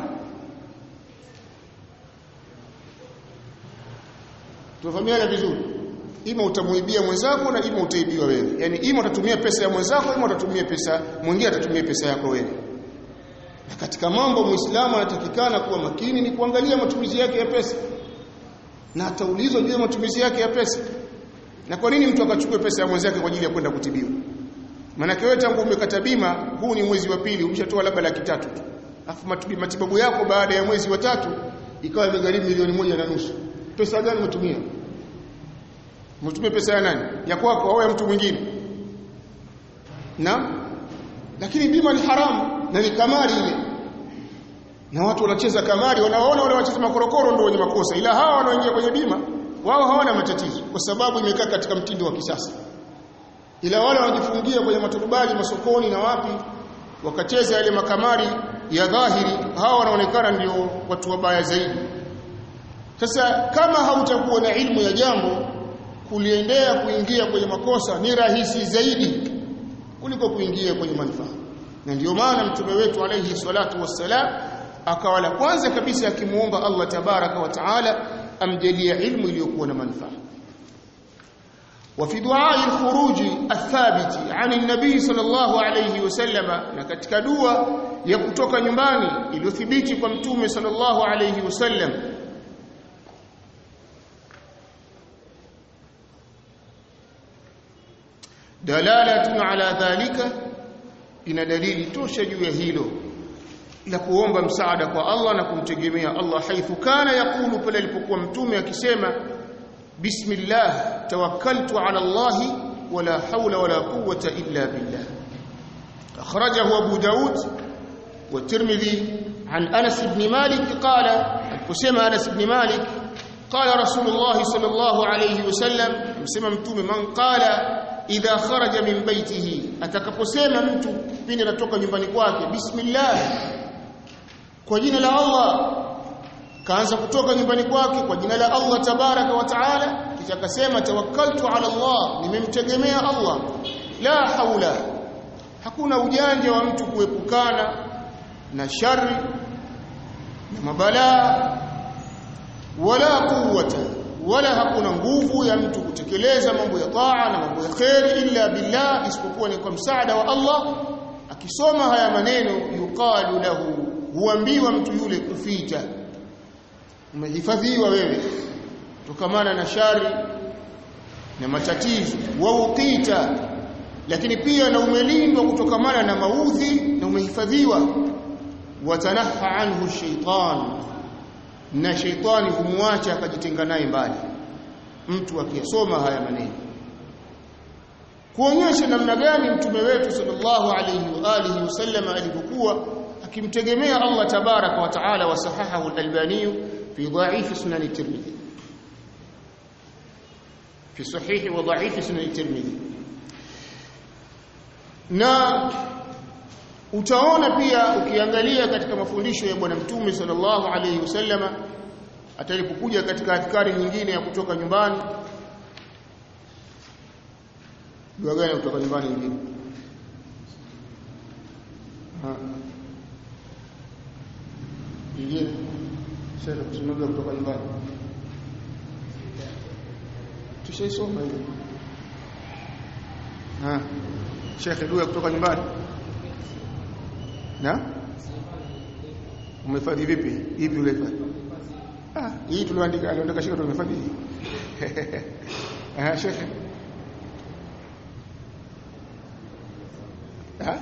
tufahamiana vizuri ima utamuibia mwenzako na ima utaibiwa wewe yani ima utatumia pesa ya mwenzako ima utatumia pesa mwingine atatumia pesa yako wewe na katika mambo muislamu anatakikana kuwa makini ni kuangalia matumizi yake ya pesa na ataulizwa juu ya matumizi yake ya pesa na kwa nini mtu akachukue pesa ya mwenzake kwa ajili ya kwenda kutibiwa maana wewe tangu umekata bima huu ni mwezi wa pili umeshatoa labda laki tatu tu afu matibabu yako baada ya mwezi wa tatu ikawa imegharimu milioni moja na nusu pesa gani umetumia umetumia pesa ya nani ya kwako au ya mtu mwingine na lakini bima ni haramu na ni kamari ile na watu wanacheza kamari wanaona wale wacheza makorokoro ndio wenye makosa ila hawa wanaoingia kwenye bima wao hawana matatizo kwa sababu imekaa katika mtindo wa kisasa ila wale wanajifungia kwenye maturubali masokoni na wapi wakacheza yale makamari ya dhahiri hawa wanaonekana ndio watu wabaya zaidi sasa kama hautakuwa na ilmu ya jambo kuliendea kuingia kwenye makosa ni rahisi zaidi kuliko kuingia kwenye manufaa na ndio maana mtume wetu alayhi salatu wassalam akawa la kwanza kabisa akimuomba Allah tabaraka wa taala amjalie ilmu iliyokuwa na manufaa وفي دعاء الخروج الثابت عن النبي صلى الله عليه وسلم na katika dua ya kutoka nyumbani iliyothibiti kwa mtume sallallahu alayhi wasallam dalalatun ala dhalika ina dalili tosha juu ya hilo la kuomba msaada kwa Allah na kumtegemea Allah haithu kana yakulu pale alipokuwa mtume akisema bismillah tawakkaltu ala Allah wala hawla wala quwwata illa billah akhrajahu abu daud wa tirmidhi an anas ibn malik qala kusema anas ibn malik qala rasulullah sallallahu alayhi wasallam msema mtume man qala idha kharaja min baitihi atakaposema mtu pindi anatoka nyumbani kwake bismillah kwa jina la Allah kaanza kutoka nyumbani kwake kwa jina la Allah tabaraka wa taala kisha akasema tawakkaltu ala Allah nimemtegemea Allah la haula hakuna ujanja wa mtu kuepukana na shari na mabalaa wala quwwata wala hakuna nguvu ya mtu kutekeleza mambo ya taa na mambo ya khairi illa billah isipokuwa ni kwa msaada wa Allah akisoma haya maneno yuqalu lahu huambiwa mtu yule kufita umehifadhiwa wewe tokamana na shari na matatizo wa uqita lakini pia na umelindwa kutokamana na maudhi na umehifadhiwa watanaha anhu shaitan na shaitani humwacha akajitenga naye mbali mtu akiyasoma haya maneno kuonyesha namna gani mtume wetu sallallahu alayhi wa alihi wasallam alivyokuwa akimtegemea Allah tabaraka wa taala wa sahahahu al-albani fi dha'if sunan at-tirmidhi fi sahih wa dha'if sunan at-tirmidhi na utaona pia ukiangalia katika mafundisho ya bwana mtume sallallahu alayhi wasallama atalipokuja katika adhkari nyingine ya kutoka nyumbani dua gani kutoka nyumbani nyingine nyingine sasa kusoma kutoka nyumbani tushaisoma hiyo ha shekhe dua kutoka nyumbani na umehifadhi vipi ipi ulihifadhi ah hii tulioandika aliandika shekhe tumehifadhi ah shekhe ah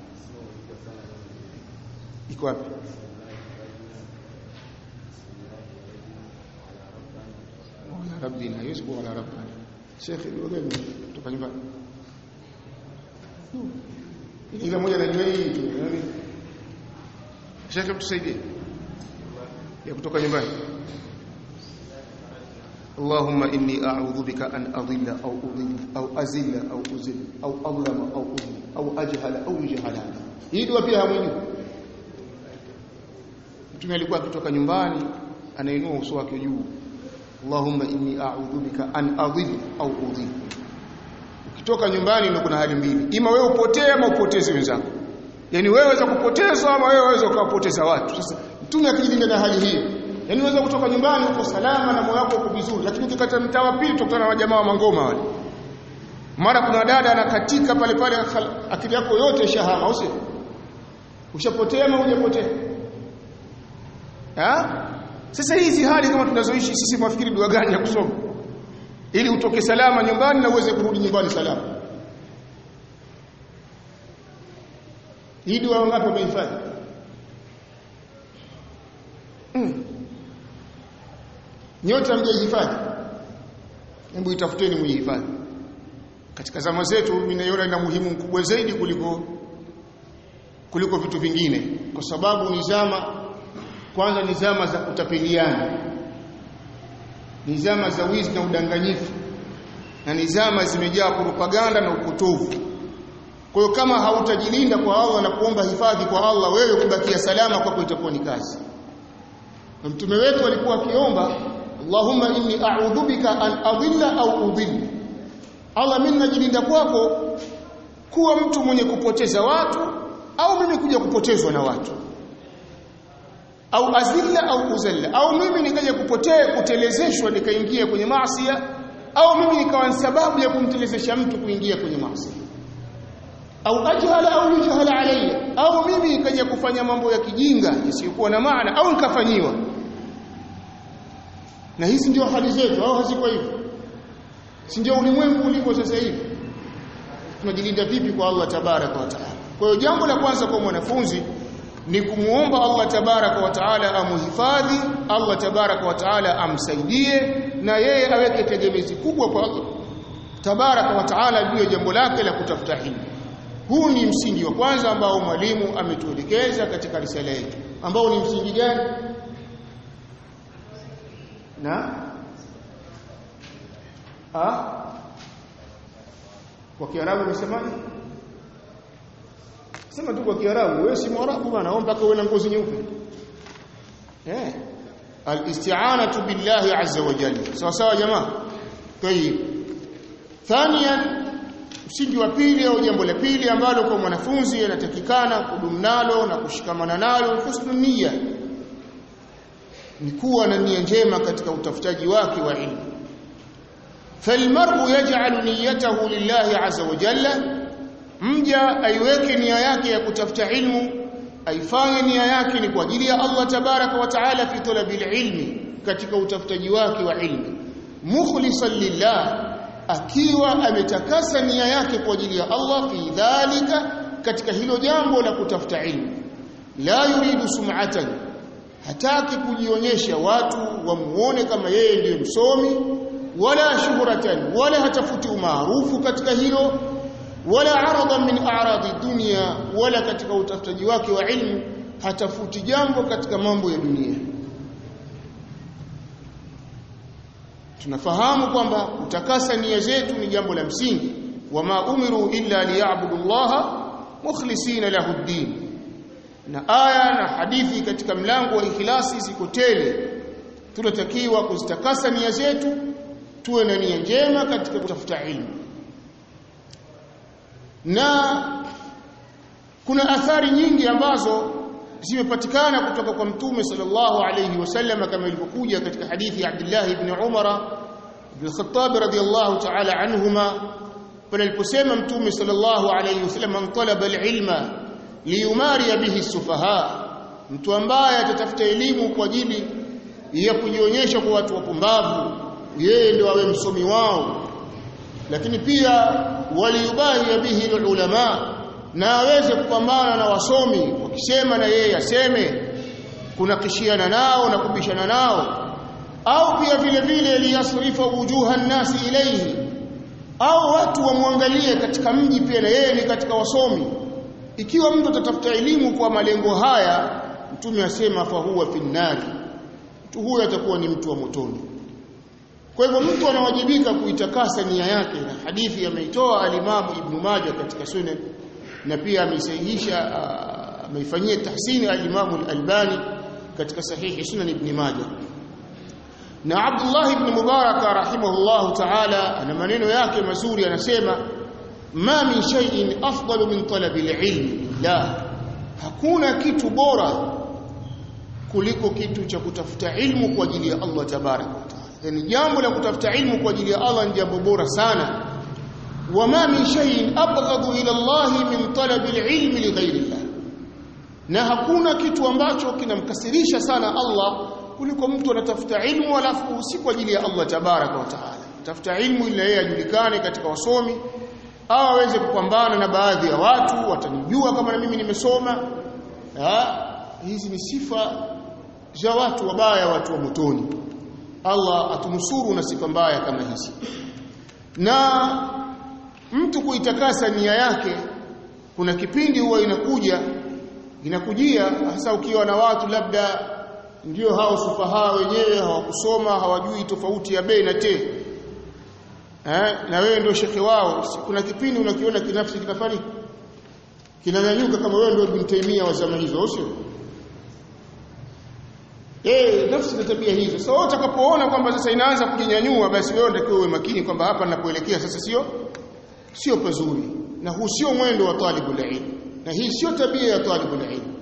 iko wapi wala rabbina yusbu wala rabbana shekhe dua gani kutoka nyumbani ila moja na hii tu Shekhe mtusaidie ya kutoka nyumbani اللهم إني أعوذ بك أن أضل أو أضل أو أزل أو أزل أو أظلم أو أظلم أو أجهل أو يجهل hii dua pia hamwini mtume alikuwa akitoka nyumbani anainua uso wake juu Allahumma inni a'udhu bika an adhill au udhill ukitoka nyumbani ndio kuna hali mbili ima wewe upotee ama upoteze wenzako yani wewe waweza kupotezwa ama wewe waweza ukawapoteza watu sasa mtume akijilinda na hali hiyo yani unaweza kutoka nyumbani uko salama na moyo wako uko vizuri lakini ukikata mtaa wa pili utakutana na wajamaa wa mangoma wale mara kuna dada anakatika pale pale akili yako yote ishahama au sio ushapotea ama hujapotea ha sasa hizi hali kama tunazoishi sisi mwafikiri dua gani ya kusoma ili utoke salama nyumbani na uweze kurudi nyumbani salama hii dua wangapi wamehifadhi mm. nyote hamjahifadhi hebu itafuteni mjihifadhi katika zama zetu mimi naiona ina muhimu mkubwa zaidi kuliko kuliko vitu vingine kwa sababu ni zama kwanza ni zama za kutapeliana ni zama za wizi na udanganyifu na ni zama zimejaa propaganda na upotovu kwa hiyo kama hautajilinda kwa Allah na kuomba hifadhi kwa Allah wewe kubakia salama kwako itakuwa ni kazi na mtume wetu alikuwa akiomba Allahumma inni a'udhu bika an adilla au udhill Allah mimi najilinda kwako kuwa mtu mwenye kupoteza watu au mimi kuja kupotezwa na watu au azilla au uzalla au mimi nikaja kupotea kutelezeshwa nikaingia kwenye maasi au mimi nikawa sababu ya kumtelezesha mtu kuingia kwenye maasi au ajhala au yujhala alayya au mimi nikaja kufanya mambo ya kijinga yasiyokuwa na maana au nikafanyiwa na hizi ndio hali zetu au haziko hivyo si ndio ulimwengu uliko sasa hivi tunajilinda vipi kwa Allah tabaraka wa taala kwa hiyo jambo la kwanza kwa mwanafunzi ni kumuomba Allah tabaraka wa taala amuhifadhi Allah tabaraka wa taala amsaidie na yeye aweke tegemezi kubwa kwa Allah tabaraka wa taala juu ya jambo lake la kutafuta ilmu huu ni msingi wa kwanza ambao mwalimu ametuelekeza katika risala yetu ambao ni msingi gani na ah kwa kiarabu umesemaje sema tu kwa kiarabu wewe si mwarabu bwana au mpaka uwe na ngozi nyeupe eh al-isti'anatu billahi azza wa jalla sawa sawa jamaa tayib thaniyan msingi wa pili au jambo la pili ambalo kwa mwanafunzi anatakikana kudumu nalo na kushikamana nalo husnul niyya ni kuwa na nia njema katika utafutaji wake wa ilmu falmar'u yaj'alu niyyatahu lillahi azza wa jalla mja aiweke nia yake ya kutafuta ilmu aifanye nia yake ni kwa ajili ya Allah tabaraka wa taala fi talabil ilmi katika utafutaji wake wa ilmu mukhlisan lillah akiwa ametakasa nia yake kwa ajili ya Allah fi dhalika katika hilo jambo la kutafuta ilmu la yuridu sum'atan hataki kujionyesha watu wamuone kama yeye ndiye msomi wala shuhratan wala hatafuti umaarufu katika hilo wala aradan min a'radi dunya wala katika utafutaji wake wa ilmu hatafuti jambo katika mambo ya dunia tunafahamu kwamba kutakasa nia zetu ni jambo la msingi wama umiru illa liya'budu Allah mukhlisina lahu ad-din na aya na hadithi katika mlango wa ikhlasi ziko tele tunatakiwa kuzitakasa nia zetu tuwe na nia njema katika kutafuta ilmu na kuna athari nyingi ambazo zimepatikana kutoka kwa mtume sallallahu alayhi wasallam kama ilivyokuja katika hadithi ya Abdullah ibn Umar ibn Khattab radiyallahu ta'ala anhuma pale aliposema mtume sallallahu alayhi wasallam man talaba al-ilma liyumari bihi sufaha mtu ambaye atatafuta elimu kwa ajili ya kujionyesha kwa watu wapumbavu yeye ndio awe msomi wao lakini pia waliyubahi bihi ulama na aweze kupambana na wasomi wakisema na yeye aseme kuna kishiana nao na kubishana nao au pia vile vile liyasrifa wujuha nasi ilayhi au watu wamwangalie katika mji pia na yeye ni katika wasomi ikiwa mtu atatafuta elimu kwa malengo haya mtume asema fa huwa finnari mtu huyo atakuwa ni mtu wa motoni kwa hivyo mtu anawajibika kuitakasa nia yake na hadithi ameitoa alimamu ibn Majah katika sunan na pia ameisahihisha ameifanyia tahsini alimamu al-Albani katika sahihi sunan ibn Majah na Abdullah ibn Mubarak rahimahullah ta'ala ana maneno yake mazuri anasema ma min shay'in afdalu min talabi al-ilm la hakuna kitu bora kuliko kitu cha kutafuta ilmu kwa ajili ya Allah tabaraka wa taala yani jambo la kutafuta ilmu kwa ajili ya Allah ni jambo bora sana wama min shay'in abghadu ila Allah min talabi al-ilm li ghayri Allah na hakuna kitu ambacho kinamkasirisha sana Allah kuliko mtu anatafuta ilmu alafu si kwa ajili ya Allah tabaraka wa taala tafuta ilmu ili yeye ajulikane katika wasomi au aweze kupambana na baadhi ya watu watanijua kama na mimi nimesoma ha? hizi ni sifa za watu wabaya watu wa motoni Allah atunusuru na sifa mbaya kama hizi na mtu kuitakasa nia yake kuna kipindi huwa inakuja inakujia hasa ukiwa na watu labda ndio hao sufaha wenyewe hawakusoma hawajui tofauti ya bei na te eh na wewe ndio shekhe wao kuna kipindi unakiona kinafsi kinafani kinanyanyuka kama wewe ndio Ibn Taymiyyah wa zama hizo sio Eh, nafsi na tabia hizo. Sasa so, utakapoona kwamba sasa inaanza kujinyanyua basi wewe ndio uwe makini kwamba hapa ninapoelekea sasa sio sio pazuri. Na huu sio mwendo wa talibul ilm. Na hii sio tabia ya talibul ilm.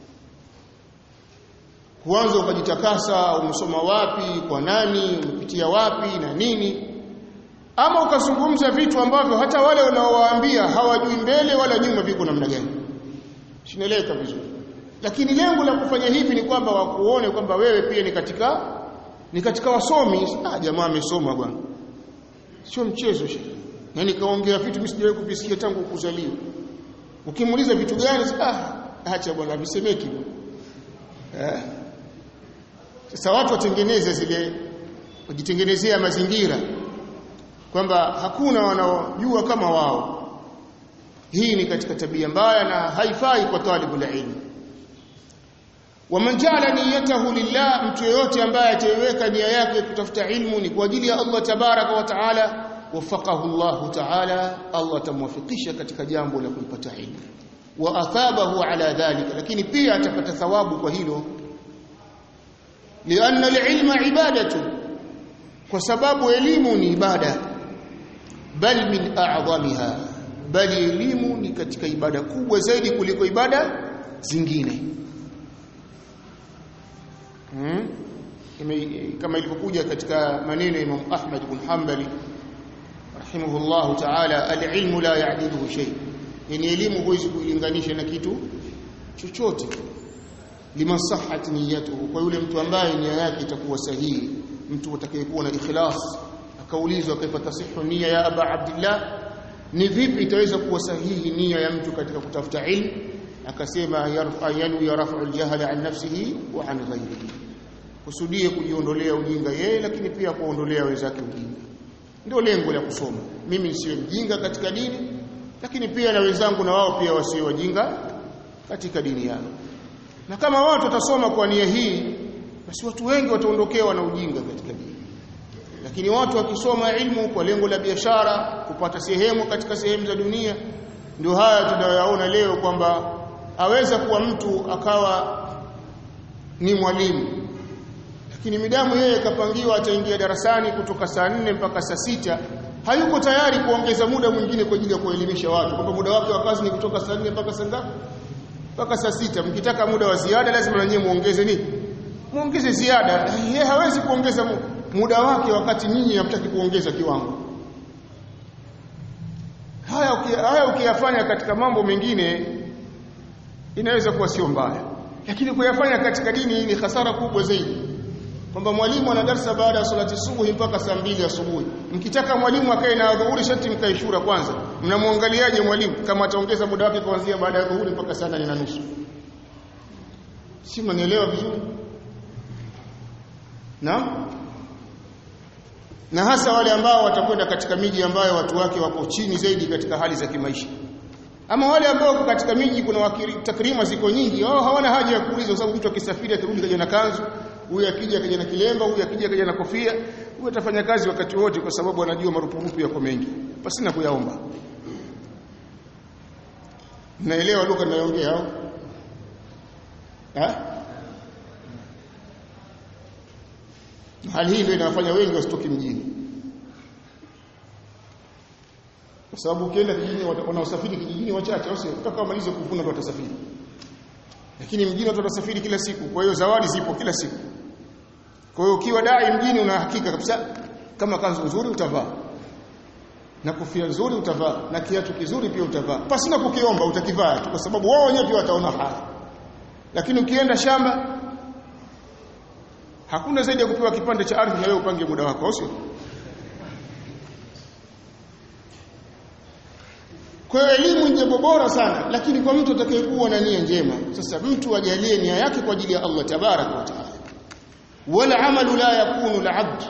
Kuanza ukajitakasa umesoma wapi, kwa nani, umepitia wapi na nini? Ama ukazungumza vitu ambavyo hata wale unaowaambia hawajui mbele wala nyuma viko namna gani. Sinaeleka vizuri lakini lengo la kufanya hivi ni kwamba wakuone kwamba wewe pia ni katika ni katika wasomi ah jamaa amesoma bwana sio mchezo shehe na nikaongea vitu mimi sijawahi kuvisikia tangu kuzaliwa ukimuuliza vitu gani ah acha bwana visemeki eh sasa watu watengeneze zile wajitengenezea mazingira kwamba hakuna wanaojua kama wao hii ni katika tabia mbaya na haifai kwa talibul ilm waman ja'ala niyyatahu lillah mtu yeyote ambaye ataiweka nia yake kutafuta ilmu ni kwa ajili ya Allah tabaraka wa taala wafaqahu Allah taala Allah tamwafikisha katika jambo la kuipata ilmu wa athabahu ala dhalika lakini pia atapata thawabu kwa hilo lianna alilma ibadatu kwa sababu elimu ni ibada bal min a'zamiha bali elimu ni katika ibada kubwa zaidi kuliko ibada zingine hmm? kama ilivyokuja katika maneno ya Imam Ahmad ibn Hanbali rahimahullah ta'ala al-ilmu la ya'diluhu shay yani elimu huwezi kuilinganisha na kitu chochote liman sahhat niyyatuhu kwa yule mtu ambaye nia yake itakuwa sahihi mtu atakayekuwa na ikhlas akaulizwa kaifa tasihu nia ya aba abdullah ni vipi itaweza kuwa sahihi nia ya mtu katika kutafuta ilmu akasema yarfa yanu yarfa'u al-jahla an nafsihi wa an ghayrihi kusudie kujiondolea ujinga yeye lakini pia kuondolea wenzake ujinga ndio lengo la kusoma mimi nisiwe mjinga katika dini lakini pia na wenzangu na wao pia wasiwe wajinga katika dini yao na kama watu watasoma kwa nia hii basi watu wengi wataondokewa na ujinga katika dini lakini watu wakisoma ilmu kwa lengo la biashara kupata sehemu katika sehemu za dunia ndio haya tunayoyaona leo kwamba aweza kuwa mtu akawa ni mwalimu lakini midamu yeye kapangiwa ataingia darasani kutoka saa nne mpaka saa sita hayuko tayari kuongeza muda mwingine kwa ajili ya kuelimisha watu kwamba muda wake wa kazi ni kutoka saa nne mpaka saa ngapi mpaka saa sita mkitaka muda wa ziada lazima na nyinyi muongeze nini muongeze ziada yeye hawezi kuongeza muda wake wakati nyinyi hamtaki kuongeza kiwango haya uki, haya ukiyafanya katika mambo mengine inaweza kuwa sio mbaya lakini kuyafanya katika dini ni hasara kubwa zaidi kwamba mwalimu ana darasa baada ya salati subuhi mpaka saa mbili asubuhi mkitaka mwalimu akae na dhuhuri sharti mkae shura kwanza mnamwangaliaje mwalimu kama ataongeza muda wake kuanzia baada ya dhuhuri mpaka saa nane na nusu si mnanielewa vizuri na na hasa wale ambao watakwenda katika miji ambayo watu wake wako chini zaidi katika hali za kimaisha ama wale ambao katika miji kuna takrima ziko nyingi wao hawana haja ya kuuliza kwa sababu mtu akisafiri akirudi kaja na kanzu huyu akija kaja na kilemba huyu akija kaja na kofia huyu atafanya kazi wakati wote kwa sababu anajua marupurupu yako mengi basi na kuyaomba naelewa lugha ninayoongea au hali hii ndio inawafanya wengi wasitoki mjini kwa sababu ukienda kijijini wanaosafiri kijijini wachache au sio mpaka wamalize kuvuna ndio watasafiri lakini mjini watu watasafiri kila siku kwa hiyo zawadi zipo kila siku kwa hiyo ukiwa dai mjini una hakika kabisa kama kanzu nzuri utavaa na kofia nzuri utavaa na kiatu kizuri pia utavaa pasina kukiomba utakivaa tu kwa sababu wao wenyewe pia wataona haya lakini ukienda shamba hakuna zaidi ya kupewa kipande cha ardhi na wewe upange muda wako sio kwa hiyo elimu ni jambo bora sana lakini kwa mtu atakayekuwa na nia njema sasa mtu ajalie nia yake kwa ajili ya Allah tabaraka wa taala wala amalu la yakunu al-abd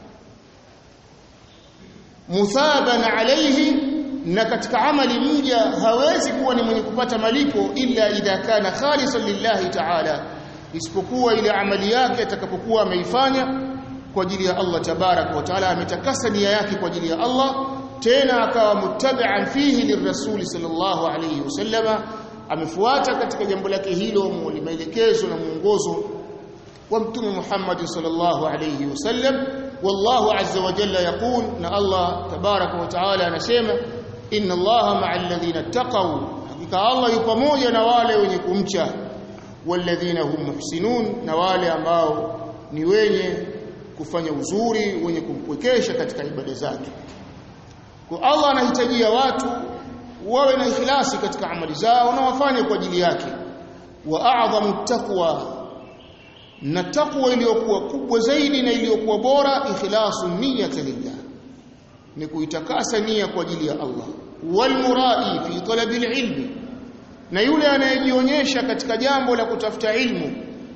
muthaban alayhi na katika amali mja hawezi kuwa ni mwenye kupata malipo illa idha kana khalisan lillahi ta'ala isipokuwa ile amali yake atakapokuwa ameifanya kwa ajili ya Allah tabarak wa taala ametakasa nia yake kwa ajili ya Allah tena akawa muttabi'an fihi lirrasul sallallahu alayhi wasallama amefuata katika jambo lake hilo maelekezo na mwongozo wa mtume Muhammad sallallahu alayhi wasallam wallahu azza wa jalla yaqul na Allah tabaraka wa taala anasema inna allaha ma'al ladhina taqaw hakika Allah yupo pamoja na wale wenye kumcha walladhina hum muhsinun na wale ambao ni wenye kufanya uzuri wenye kumpwekesha katika ibada zake kwa Allah anahitajia watu wawe na ikhlasi katika amali zao na wafanye kwa ajili yake wa a'dhamu taqwa na taqwa iliyokuwa kubwa zaidi na iliyokuwa bora ikhlasu niyyati lillah ni kuitakasa nia kwa ajili ya Allah walmurai fi talabi alilmi na yule anayejionyesha katika jambo la kutafuta ilmu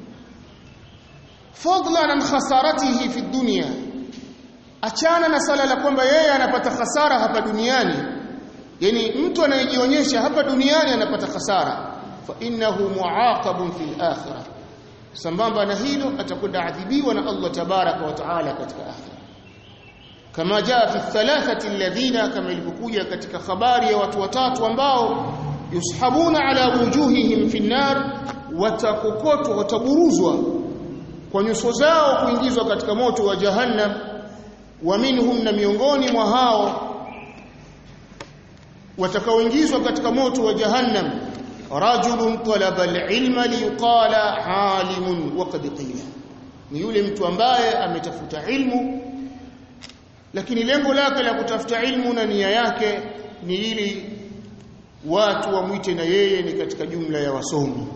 fadlan an khasaratihi fi dunya achana na sala la kwamba yeye anapata hasara hapa duniani yani mtu anayejionyesha hapa duniani anapata hasara fa innahu muaqabun fil akhirah sambamba na hilo atakwenda adhibiwa na Allah tabaraka wa taala katika akhirah kama jaa fi thalathati alladhina kama ilivyokuja katika habari ya watu watatu ambao yushabuna ala wujuhihim fi nar watakokotwa wataburuzwa kwa nyuso zao kuingizwa katika moto wa jahannam wa minhum na miongoni mwa hao watakaoingizwa katika moto wa jahannam rajulun talaba alilma liyqala alimun wa qad qila ni yule mtu ambaye ametafuta ilmu lakini lengo lake la kutafuta ilmu na nia yake ni ili watu wamwite na yeye ni katika jumla ya wasomi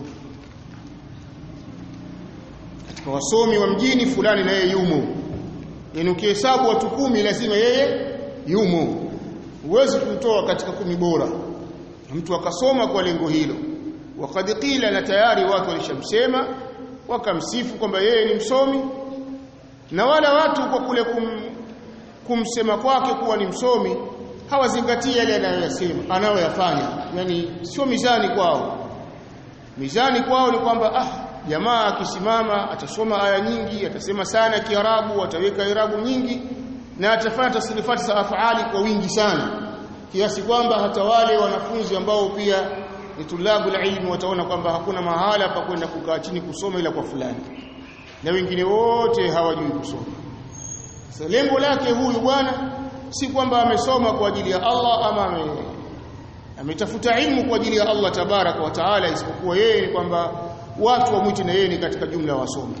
katika wasomi wa mjini fulani na yeye yumo yani ukihesabu watu kumi lazima yeye yumo huwezi kumtoa katika kumi bora mtu akasoma kwa lengo hilo wakad qila na tayari watu walishamsema wakamsifu kwamba yeye ni msomi na wala watu kwa kule kum, kumsema kwake kuwa ni msomi hawazingatii yale anayoyasema anayoyafanya yani sio mizani kwao mizani kwao ni kwamba ah jamaa akisimama atasoma aya nyingi atasema sana kiarabu ataweka irabu nyingi na atafanya tasrifati za afali kwa wingi sana kiasi kwamba hata wale wanafunzi ambao pia ni tulabu ilmu wataona kwamba hakuna mahala pa kwenda kukaa chini kusoma ila kwa fulani na wengine wote hawajui kusoma sasa lengo lake huyu bwana si kwamba amesoma kwa ajili ya Allah ama ame, ametafuta ilmu kwa ajili ya Allah tabaraka wa taala isipokuwa yeye ni kwamba watu wamwite na yeye ni katika jumla wasomi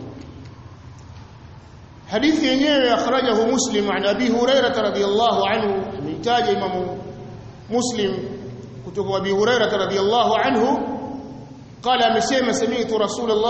hadithi yenyewe akhrajahu muslim an abi hurairah radhiyallahu anhu ameitaja imamu muslim kutoka abi hurairah radhiyallahu anhu قال amesema sami'tu rasulullah